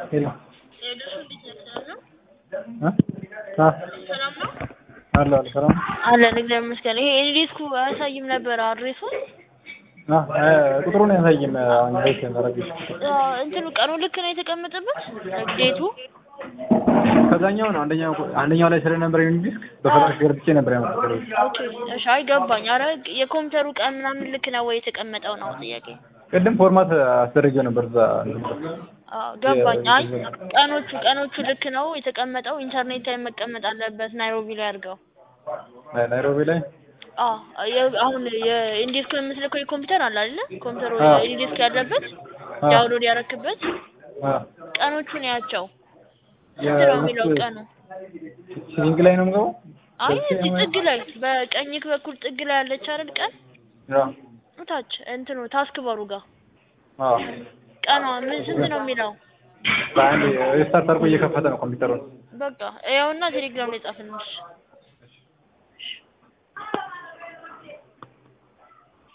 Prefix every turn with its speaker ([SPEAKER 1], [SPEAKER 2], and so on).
[SPEAKER 1] ሄሎ
[SPEAKER 2] የደሱ እንዴት ነህ? ሰላም ነው?
[SPEAKER 1] አ
[SPEAKER 2] ሰላም ነው?
[SPEAKER 1] አለ አለ ሰላም
[SPEAKER 2] አለን እግዚአብሔር ይመስገን። ይሄ ኤልዲስኩ አያሳይም ነበር አድሬሱን
[SPEAKER 1] አ ቁጥሩን ያሳይም አሁን ቤት ያደረግሽ
[SPEAKER 2] እንትኑ ቀኑ ልክ ነው የተቀመጠበት ዴቱ
[SPEAKER 1] ከዛኛው ነው አንደኛው አንደኛው ላይ ስለነበር ዩኒ ዲስክ በፈላሽ ገብቼ ነበር ያመጣው
[SPEAKER 2] ኦኬ እሺ አይ ገባኝ አረ የኮምፒውተሩ ቀን ምናምን ልክ ነው ወይ የተቀመጠው ነው ጥያቄ
[SPEAKER 1] ቅድም ፎርማት አስደርጌው ነበር እዛ
[SPEAKER 2] አዎ ገባኝ አይ ቀኖቹ ቀኖቹ ልክ ነው የተቀመጠው ኢንተርኔት ላይ መቀመጥ አለበት ናይሮቢ ላይ አድርገው
[SPEAKER 1] ናይሮቢ ላይ
[SPEAKER 2] አዎ የ- አሁን የኢንዲስክ የምትልከው የኮምፒውተር አለ አይደለ ኮምፒውተሩ
[SPEAKER 1] አዎ።
[SPEAKER 2] ኢንዲስክ ያለበት
[SPEAKER 1] አዎ።
[SPEAKER 2] ዳውንሎድ ያረክበት
[SPEAKER 1] አ
[SPEAKER 2] ቀኖቹን ያቸው ስንት ነው የሚለው ቀኑ
[SPEAKER 1] ሲሊንግ ላይ ነው የምገባው
[SPEAKER 2] አይ እዚህ ጥግ ላይ በቀኝክ በኩል ጥግ ላይ ያለች አይደል ቀን
[SPEAKER 1] ያ
[SPEAKER 2] ታች እንትኑ ታስክ ባሩ ጋር
[SPEAKER 1] አ
[SPEAKER 2] ቀኗ ምን ስንት ነው የሚለው
[SPEAKER 1] በአንድ ሪስታርት አድርጎ እየከፈተ ነው ኮምፒውተሩን
[SPEAKER 2] በቃ ያውና ቴሌግራም ላይ ጻፍልሽ